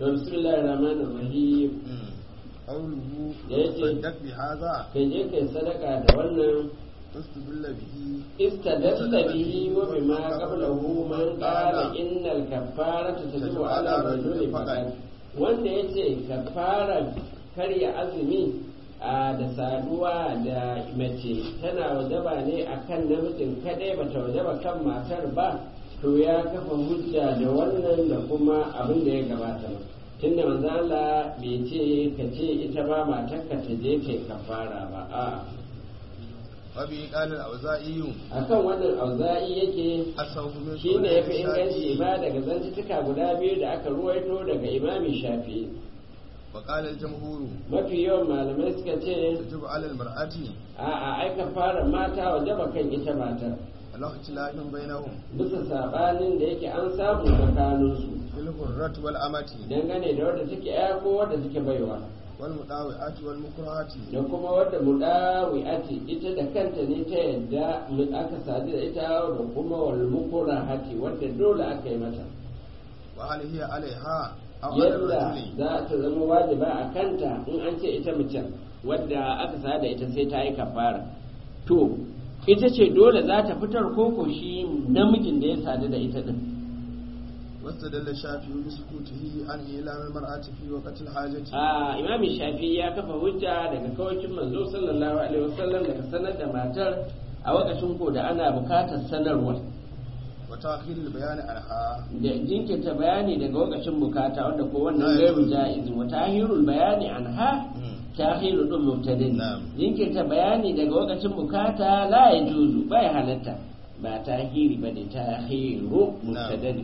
to bismillahir rahmanir rahim قوله da yake صدق بهذا kai je kai sadaka da wannan استدل به استدل به وبما قبله من قال إن الكفارة تجب على الرجل فقط wanda ya ce kafara karya azumi a da saduwa da mace tana wajaba ne a kan namijin kadai bata wajaba kan matar ba to ya kafa hujja da wannan da kuma abin da ya gabata tunda manzo Allah bai ce ka ce ita ba matarka ta je kai kafara ba a'a وبه قال الأوزائي akan wannan auza'i yake أصوب من shi ne ya fi قول inganci الشافعي ba daga zantuka guda biyu da aka ruwaito daga imami shafi وقال الجمهور mafi yawan malamai suka ce تجب على المرأة a a aika fara mata wajaba kan ita matar على اختلاف بينهم bisa sabanin da yake an samu tsakaninsu في الحرة والأمة dangane da wadda take ya ko wadda take baiwa والمطاوعات والمكرهات da kuma wadda mudawi'ati ita da kanta ne ta yadda mu- aka sadu da ita da kuma wal mukurahati wadda dole aka yi mata وهل هي عليها أو على yadda الرجل za ta zama wajiba a kanta in an ce ita macen wadda aka sa da ita sai ta yi kafara to ita ce dole za ta fitar koko shi namijin da ya sadu da ita din واستدل الشافعي بسكوته عن إعلام المرأة في وقت الحاجة a imami shafi ya kafa hujja daga kawacin manzo sallallahu alaihi wasallam daga sanar da matar a wakacin ko da ana bukatar sanarwa وتأخير البيان عنها da jinkirta bayani daga wakacin bukata wanda ko wannan gairu ja'izi wa tahirul bayani anha tahiru din mubtadin Na'am. jinkirta bayani daga wakacin bukata la yajuzu bai halatta ba tahiri bane tahiru mubtadin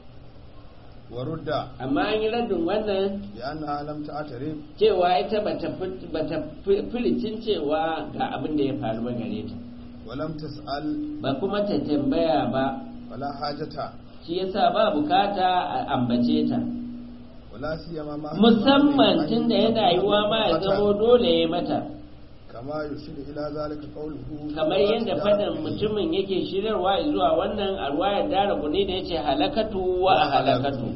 ورد amma an yi raddin wannan بأنها لم تعترف cewa ita bata fit- bata fi- filicin cewa ga abin da ya faru ba gare ta ولم تسأل ba kuma ta tambaya ba ولا حاجة shi yasa ba bukata a ambace ta ولا سيما ما musamman tunda yana yiwuwa ma ya zamo dole ya mata كما يشير إلى ذلك قوله kamar yadda faɗin mutumin yake shirarwa zuwa wannan a ruwayar dara ne da yace halakatu wa a halakatu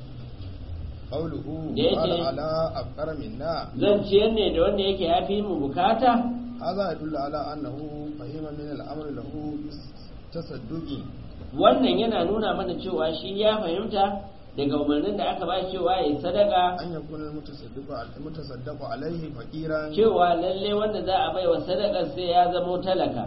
قوله da yake- قال على أفقر منا zan ciyar ne da wanda yake ya fi mu bukata هذا يدل على أنه فهم من الأمر له تصدق wannan yana nuna mana cewa shi ya fahimta daga umarnin da aka ba cewa ya sadaka أن يكون المتصدق المتصدق عليه فقيرا cewa lalle wanda za a baiwa sadakar sai ya zamo talaka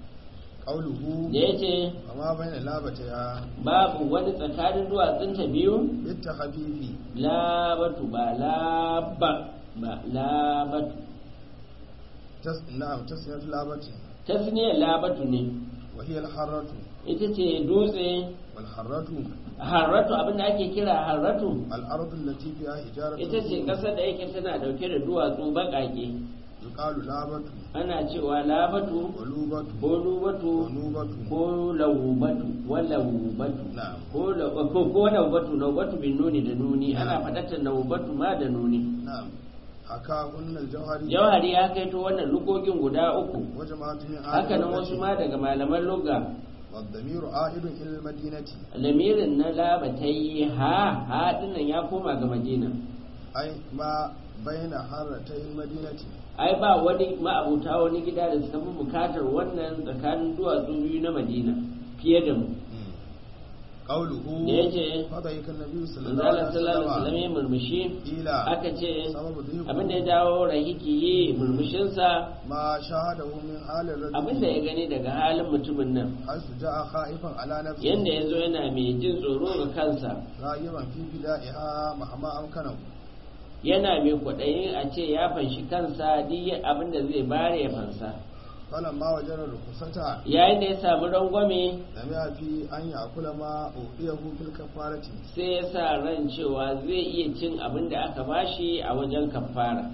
قوله da yace وما بين لابتها babu wani tsakanin duwatsunta biyu بالتخفيف labatu ba laba ba labatu تس... نعم تسمية لابة tasniyar labatu ne وهي الحرة ita ce dutse والحرة harratu abinda ake kira harratu الأرض التي فيها حجارة ita ce ƙasar da yake tana dauke da duwatsu baƙaƙe يقال لابة ana cewa labatu ولوبة ko lubatu ونوبة ko lawubatu wa lawubatu نعم ko la- ko ko lawubatu lawubatu bin nuni da nuni ana faɗatar lawubatu ma da nuni نعم حكاهن الجوهري jawhari ya kaito wannan lugogin guda uku وجماعة من أهل haka nan اللغة wasu ma daga malaman lugga والضمير عائد إلى المدينة lamirin na labatai ha ha dinnan ya koma ga madina أي ما بين حرتي المدينة ai ba wani ma'abuta wani gida da suka fi bukatar wannan tsakanin duwatsu biyu na madina fiye da mu قوله da yace فضيك النبي صلى الله manzala عليه sallallahu alaihi wasallam وسلم ya murmushi إلى aka ce سبب ضيق abin da ya dawo rahiki yi murmushinsa ما شاهده من حال abin da ya الرجل gani daga halin mutumin nan حيث جاء خائفا على نفسه yanda ya zo yana mai jin tsoro ga kansa راغبا في فدائها مهما أمكنه yana mai kwaɗayin a ce ya fanshi kansa duk abin da zai bare ya fansa فلما وجد الرخصة yayin da ya samu rangwame سمع في أن يأكل ما أوتيه في الكفارة sai ya sa ran cewa zai iya cin abin da aka bashi a wajen kafara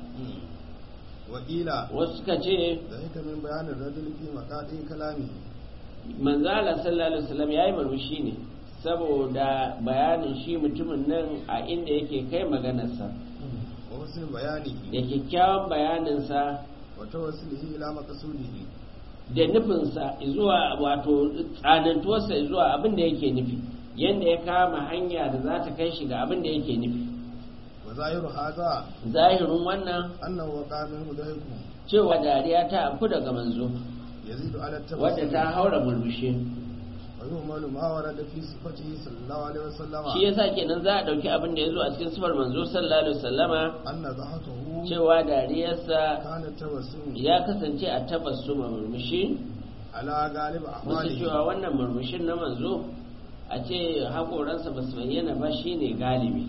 وقيل wasu suka ce ذلك من بيان الرجل في مقاطع كلامه manzala sallallahu alaihi wasallam yayi murmushi ne saboda bayanin shi mutumin nan a inda yake kai maganarsa وحسن بيانه da kyakkyawan bayaninsa وتوصله إلى مقصوده da nufinsa zuwa wato tsanantuwarsa zuwa abin da yake nufi yadda ya kama hanya da za ta kai shi ga abin da yake nufi zahiru haza zahirin wannan annahu waqa minhu dhaiku cewa dariya ta afku daga manzo yazidu ala wadda ta haura murmushi wa yu'malu ma warada fi sifatihi sallallahu alaihi wasallam shi yasa kenan za a dauki abin da ya zo a cikin sifar manzo sallallahu alaihi wasallama anna dhahatuhu cewa dariyarsa kana tawassum ya kasance a tabassuma murmushi ala galib musu ahwalihi cewa wannan murmushin na manzo a ce haƙoransa ba su bayyana ba shine galibi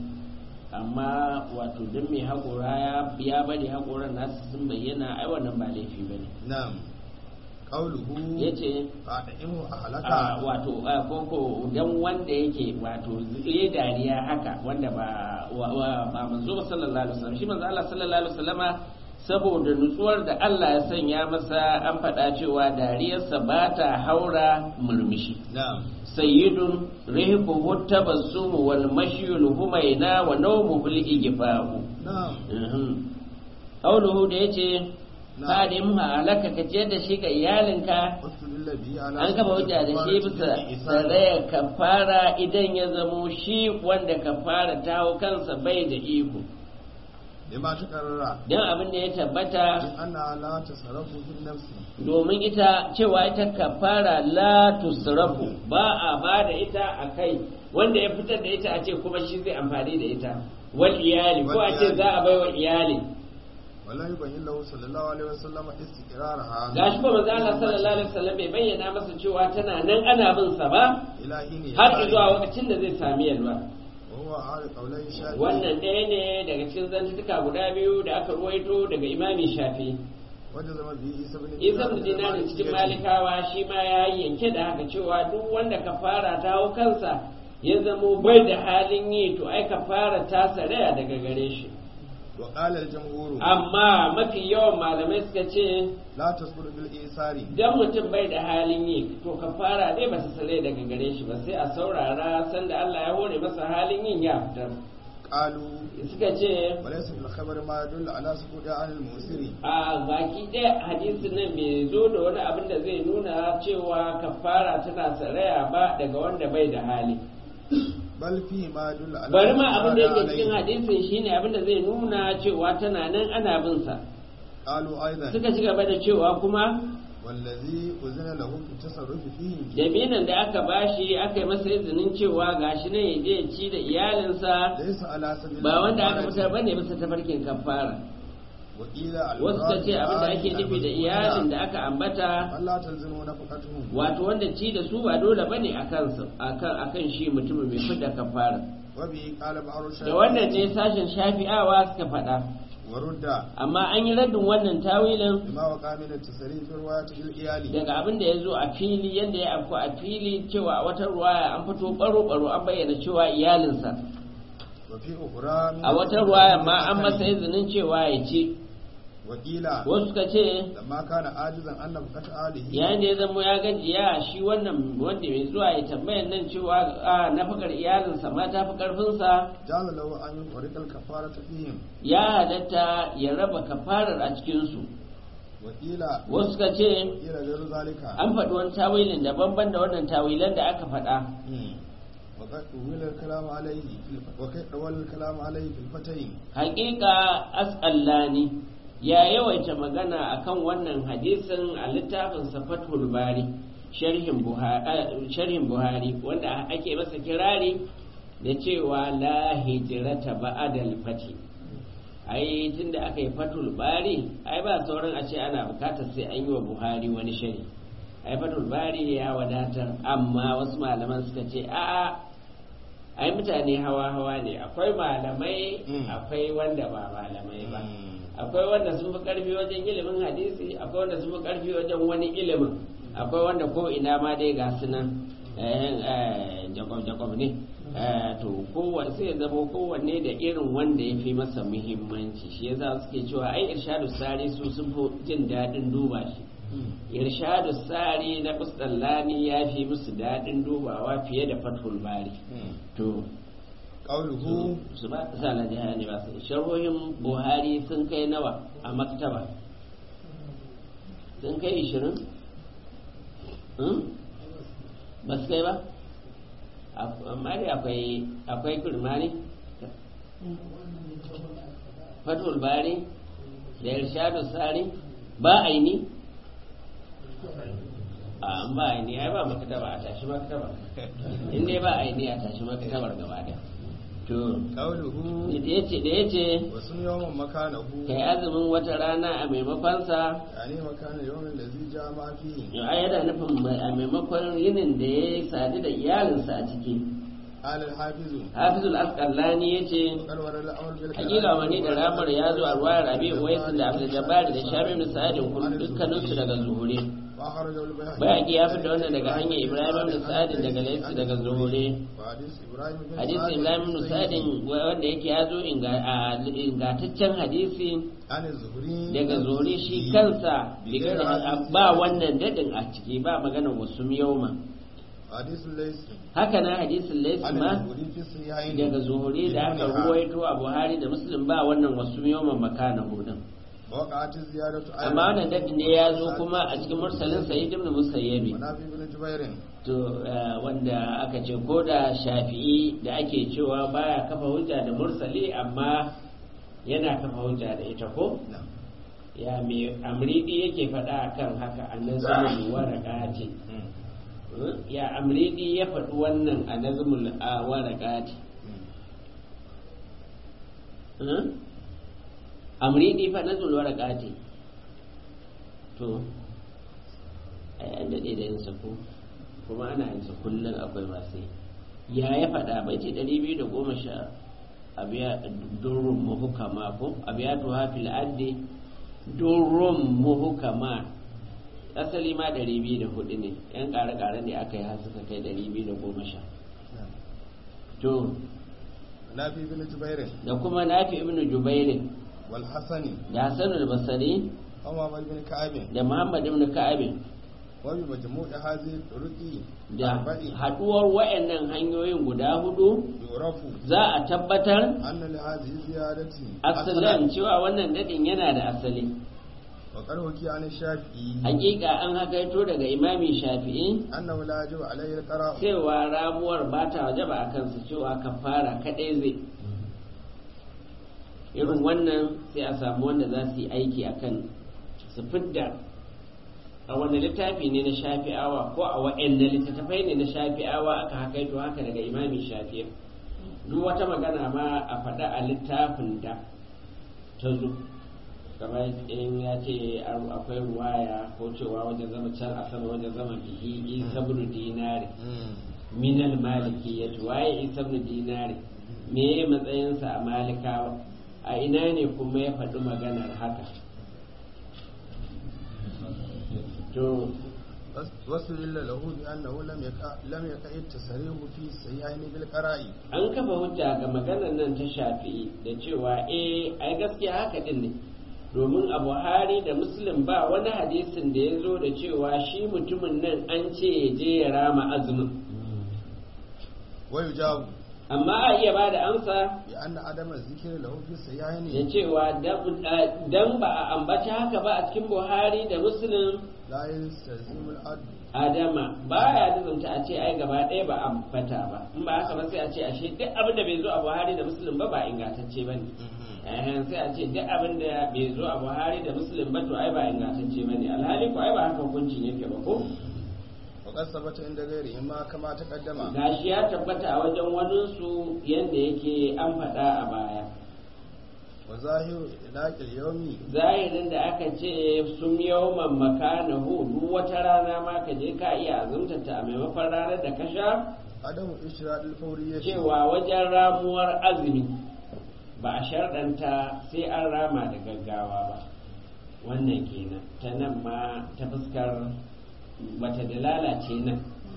amma wato don mai haƙora ya- ya bari haƙoran nasu sun bayyana ai wannan ba laifi ba ne na'am qawluhu ya ce fa'da'imu a ahlaka wato a koko don wanda yake wato ya dariya haka wanda ba wa- wa- ba manzo ba sallallahu alaihi wasallam shi manzo Allah sallallahu alaihi wasallama saboda nutsuwar da Allah ya sanya masa an faɗa cewa dariyarsa ba ta haura murmushi na'am sayyidun rihuhu tabassumu wal mashyul humaina wa nawmuhu al igfahu na'am qawluhu da yace Na'am. fadim halaka ka ciyar da shi ga iyalinka wasu bihi ala an kafa hujja da shi bisa sarayar kafara idan ya zamo shi wanda kafara ta hau kansa bai da iko lima ta karara don abin da ya tabbata anna la tasarrafu fi nafsi domin ita cewa ita kafara la tusrafu ba a ba da ita a kai wanda ya fitar da ita a ce kuma shi zai amfani da ita wal iyali ko a ce za a bai wa iyali wala yubayyin lahu sallallahu alaihi wasallam istiqraraha gashi ko manzo Allah sallallahu alaihi wasallam bai bayyana masa cewa tana nan ana bin sa ba ilahi ne har zuwa lokacin da zai sami yalwa wa huwa ala qawlai shafi wannan ɗaya ne daga cikin zantuka guda biyu da aka ruwaito daga imami shafi wanda zama bi isa bin isa da dinari cikin malikawa shi ma ya yi yanke da haka cewa duk wanda ka fara ta hau kansa ya zamo bai da halin yi to ai ka fara ta saraya daga gare shi wa qala al jamhur amma mafi yawan malamai suka ce la tasbur bil isari dan mutum bai da halin yi to ka fara dai ba ta sare daga gare shi ba sai a saurara sanda Allah ya hore masa halin yin ya fitar qalu suka ce walaysa fil khabar ma yadullu ala suqudi an al musiri a baki ɗaya hadisin nan bai zo da wani abin da zai nuna cewa kafara tana saraya ba daga wanda bai da hali bal fi ma yadullu ala bari ma abin da yake alayhi. cikin hadisin shine abin da zai nuna cewa tana nan ana bin sa qalu aidan suka ci gaba da cewa kuma wallazi uzina lahu fi tasarrufi fihi jaminan da aka bashi aka yi masa izinin cewa gashi nan ya je ya ci da iyalinsa laysa ala sabil ba wanda aka fitar bane bisa tafarkin kafara wa ila al wasu ta ce abin da ake nufi da iyalin da aka ambata Allah talzimu nafaqatuhum wato wanda ci da su ba dole bane akan su akan akan shi mutumin mai fidda kafara wa bi qala ba'ru da wannan ne sashen shafi'awa suka faɗa wa rudda amma an yi raddin wannan tawilin bima wa qamina tasarruf riwayat al iyali daga abin da ya zo a fili yadda ya afku a fili cewa a wata ruwaya an fito baro-baro an bayyana cewa iyalinsa wa fi ukhra min a wata ruwaya ma an masa izinin cewa ya ci wa qila wasu suka ce lamma kana ajizan an nafaqat alihi yayin da ya zama ya gajiya shi wannan wanda mai zuwa ya tambayan nan cewa a nafakar iyalinsa ma ta fi karfinsa jala lahu an yuqriq al kafarata fihim ya halatta ya raba kafarar a cikinsu wa qila wasu suka ce qila ghayru zalika an faɗi wani tawilin daban-ban da wannan tawilan da aka faɗa وقد طول الكلام عليه في الف... وقد طول الكلام عليه في الفتين haƙiƙa as'allani ya yawaita magana akan wannan hadisin a littafin fathul bari sharhin buhari, sharhin buhari wanda ake masa kirari da cewa la hijrata ba'dal fati ai tunda aka yi fathul bari ai ba sauran a ce ana bukatar sai an yi wa buhari wani shari ai fathul bari ya wadatar amma wasu malaman suka ce a'a ai mutane hawa-hawa ne akwai malamai Mm. akwai wanda ba malamai ba akwai wanda sun fi karfi wajen ilimin hadisi akwai wanda sun fi karfi wajen wani ilimin akwai wanda ko ina ma dai ga su nan jakob-jakob ne Eh, to kowanne sai ya zama kowanne da irin wanda ya fi masa muhimmanci shi yasa suke cewa ai irshadu sari su sun fi jin daɗin duba shi irshadu sari na kustallani ya fi musu daɗin dubawa fiye da fathul bari to قوله su ba sa na jiha ne ba su sharhohin buhari sun kai nawa a maktaba sun kai ishirin ba su kai ba amma dai akwai akwai kurmani fatul bari da irshadu sari ba aini a an ba aini ai ba makataba a tashi makataba in dai ba aini a tashi makatabar gaba da to qawluhu da yace da yace wa sun yawman makanahu kai azumin wata rana a maimakon sa yani makana yawmin da zai ja ma fihi ya yana nufin mai- a maimakon yinin da ya sadu da iyalinsa a ciki alal hafizu hafizul asqalani yace kalwar al'amr bil hakika wani da ramar ya zo a ruwayar rabi uwaisin da abdul jabbar da shabi bin sa'adin kun dukkaninsu daga zuhure wa kharaja al bayhaqi bayaki ya fita wannan daga hanyar ibrahim bin sa'adin daga laysi daga zuhure wa hadith ibrahim bin hadisi ibrahim bin sa'adin wanda yake ya zo inga- a ingantaccen hadisi an zuhri daga zuhure shi kansa bigar- ba wannan dadin a ciki ba magana wasu yauma hadith laysi haka na hadisin laysi an ma zuhri fi sahihain daga zuhure da aka ruwaito a buhari da muslim ba wannan wasu yauma makana hudun وقعت الزيادة amma wannan dadin ne ya zo kuma a cikin mursalin sa'id ibn musayyabi ونافي بن جبير to eh, wanda aka ce ko da shafi'i da ake cewa baya kafa hujja da mursali amma yana kafa hujja da ita ko نعم ya me amridi yake faɗa kan haka a nazmul waraqati Hmm? ya amridi ya faɗi wannan a nazmul a waraqati Hmm? amridi fa nazmul waraqati to ai an daɗe da yin sako kuma ana yin sa kullum akwai masu yi ya ya faɗa bai ce ɗari biyu da goma sha abiya durrun muhukama ko abiya to hafi la'addi durrun muhukama asali ma ɗari biyu da hudu ne yan ƙare-ƙare ne aka yi har suka kai ɗari biyu da goma sha نعم to نافي بن جبير da kuma nafi ibn jubairin والحسن da hasan al-basri ومحمد بن كعب da muhammad ibn ka'ab وبمجموع هذه الطرق da أربع haɗuwar wayannan hanyoyin guda hudu يعرف za a tabbatar أن لهذه الزيادة asalan cewa wannan dadin yana da asali وقد حكي عن الشافعي hakika an hakaito daga imami shafi'i أنه لا يجب عليه القراء cewa ramuwar ba ta wajaba a kansa cewa kafara kadai zai irin wannan sai a samu wanda za su yi aiki akan su fidda a wani littafi ne na shafi'awa ko a wa'anda littattafai ne na shafi'awa aka hakaito haka daga imami shafi'i duk wata magana ma a faɗa a littafin da ta zo kamar in ya ce an- akwai ruwaya ko cewa wajen zama can a sama wajen zama bihi isa bin dinari minal maliki ya waye isa bin dinari me matsayinsa a malikawa a ina ne kuma ya faɗi maganar haka to واستدل له بأنه لم يقع لم يقع التصريح في الصحيحين بالقراء an kafa hujja ga maganar nan ta shafi'i da cewa eh ai gaskiya haka din ne domin a buhari da muslim ba wani hadisin da ya zo da cewa shi mutumin nan an ce ya je ya rama azumin ويجاب amma a iya ba da amsa بأن عدم الذكر له في da الصحيحين cewa dan ba a ambaci haka ba a cikin buhari da muslim لا يستلزم العد adama baya nuzunta a ce ai gaba ɗaya ba ambata ba in ba haka ba sai a ce ashe duk abin da bai zo a buhari da muslim ba ba ingantacce ba ne eh sai a ce duk abin da bai zo a buhari da muslim ba to ai ba ingantacce ba ne alhali ko ai ba haka hukuncin yake ba ko وقد ثبت عند غيرهما كما تقدم gashi ya tabbata a wajen waninsu yadda yake an faɗa a baya وظاهر إطلاق اليوم zahirin da aka ce sun yawman makanahu duk wata rana ma ka je ka iya azumtata a maimakon ranar da ka sha عدم إشراء الفورية cewa wajen ramuwar azumi ba a sharɗanta sai an rama da gaggawa ba wannan kenan ta nan ma ta fuskar bata da lalace nan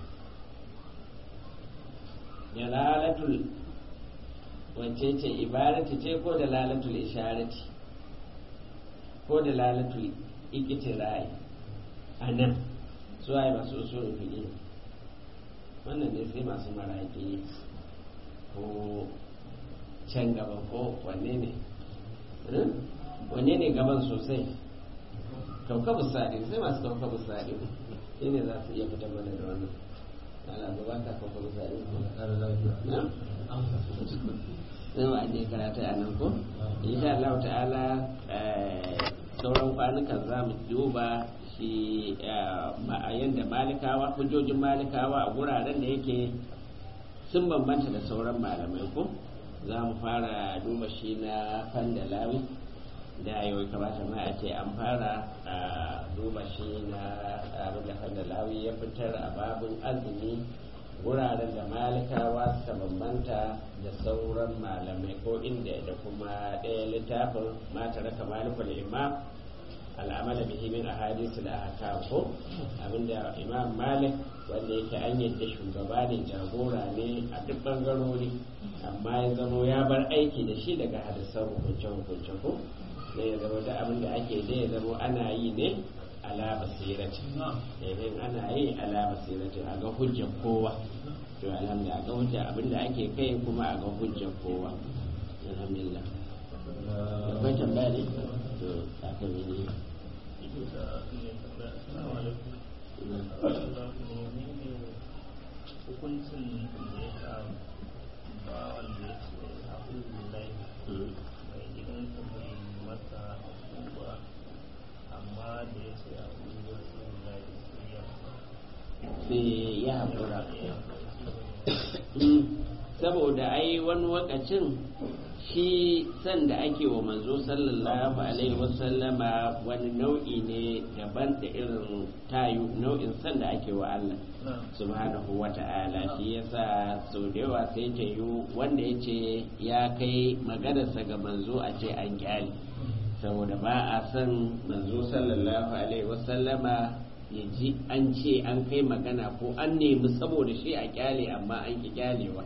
dalalatul wacce ce ibarati ce ko dalalatul isharati ko dalalatul ikitirai a nan suwaye masu usulun fiye wannan ne sai masu maraƙi ko can gaba ko wanne ne Hmm? wanne ne gaban sosai kaukabu sadi sai masu kaukabu sadi shi ne za su iya fitar mana da wannan ana gaba ka kaukabu sadi na zan wa ajiye karatu a nan ko insha Allah ta'ala sauran kwanukan za mu duba shi a yadda malikawa hujjojin malikawa a guraren da yake sun bambanta da sauran malamai ko za mu fara duba shi na fandalawi da yau kamata ma a ce an fara a duba shi na abin da fandalawi ya fitar a babin azumi wuraren da malikawa suka bambanta da sauran malamai ko inda da kuma ɗaya littafin mata raka malikul imam al'amala bihi min ahadith da aka ko abinda imam malik wanda yake an yadda shugaba ne jagora ne a duk bangarori amma ya zamo ya bar aiki da shi daga hadisan hukunce hukunce ko ne ya zama da abin da ake da ya zamo ana yi ne ala basirati idan ana yi ala basirati a ga hujjar kowa to alhamdulillah a ga hujjar abin da ake kai kuma a ga hujjar kowa alhamdulillah akwai tambaya ne to aka yi ne hukuncin da ya sa ba wanda ya ce a lai mai gidansa bai masa ba amma da ya ce a ƙungiyar sun lai sai ya sai ya haƙura saboda ai wani wakacin shi san da ake wa manzo sallallahu alaihi wasallama wani nau'i ne daban da irin tayu nau'in san da ake wa Allah subhanahu wa ta'ala shi yasa sau da yawa sai ta yi wanda ya ce ya kai maganarsa ga manzo a ce an kyale saboda ba a san manzo sallallahu alaihi wasallama ya ji an ce an kai magana ko an nemi saboda shi a kyale amma an ki kyalewa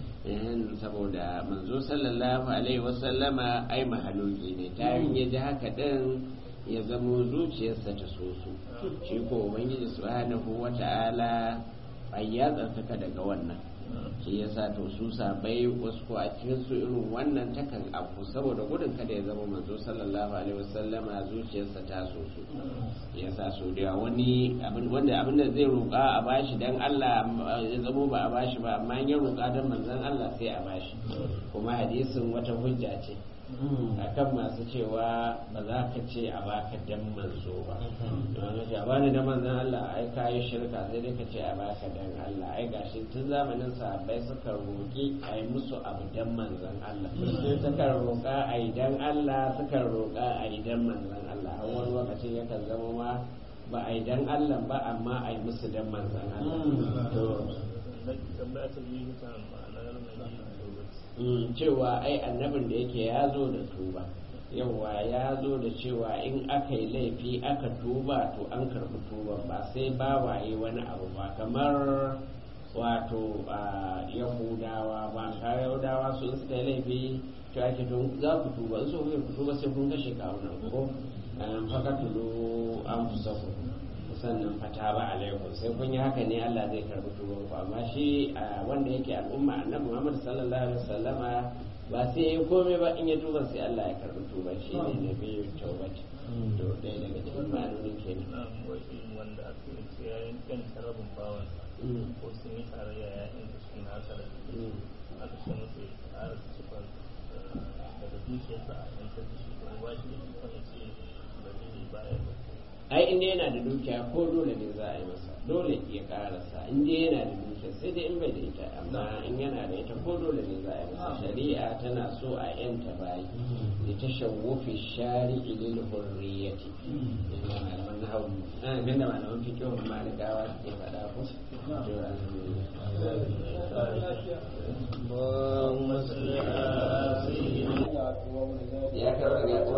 saboda manzo sallallahu alaihi wasallama ai mahaluki ne ta ya ji haka din ya zamo zuciyarsa ta soso shi ko ubangiji subhanahu wata'ala ai ya tsarkaka daga wannan shi yasa to su sabai wasu ko a cikin su irin wannan takan abu saboda gudun kada ya zama manzo sallallahu alaihi wasallama zuciyarsa ta soso yasa so da wani wanda abin da zai roƙa a bashi dan Allah ya zamo ba a bashi ba amma ya roƙa dan manzon Allah sai a bashi kuma hadisin wata hujja ce akan masu cewa ba za ka ce a baka dan manzo ba don a bani da manzon Allah ai ka yi shirka sai dai ka ce a baka dan Allah ai gashi tun zamanin sahabbai suka roƙi a yi musu abu dan manzon Allah suka roƙa a yi dan Allah suka roƙa a yi dan manzon Allah har wani lokacin yakan zama ma ba a yi dan Allah ba amma a yi musu dan manzon Allah to tambaya ta biyu ta ma'anar mai cewa ai annabin da yake ya zo da tuba yawa ya zo da cewa in aka yi laifi aka tuba to an karɓi tuba ba sai ba waye wani abu ba kamar wato yahudawa ba ka yahudawa su suka yi laifi to ake tun za ku tuba in so ku tuba sai kun kashe kawunan ko fakatulu an fusa ku sannan fata ba alaikum sai kun yi haka ne Allah zai karbi tuban ku amma shi wanda yake al'umma annabi Muhammad sallallahu alaihi wasallama ba sai ya komai ba in ya tuba sai Allah ya karbi tuban shi ne na biyu tawbati to dai daga cikin ma'anonin kenan na wai wanda aka yi ce yayin kan sarabin bawan ko sun yi tarayya ya in shi na hasara aka ce musu ya ƙara su cikon daga dukiyarsa a yantar da shi kuma ba shi da ikon ya ce ba zai bayar ba ai inda yana da dukiya ko dole ne za a yi masa dole ya karasa inda yana da dukiya sai dai in bai da ita amma in yana da ita ko dole ne za a yi masa shari'a tana so a yanta bayi da ta shawufi shari'i lil hurriyati inda malaman nahawu an ganda malaman fiqh malikawa ke faɗa ko to alhamdulillah اللهم صل على سيدنا ya karɓa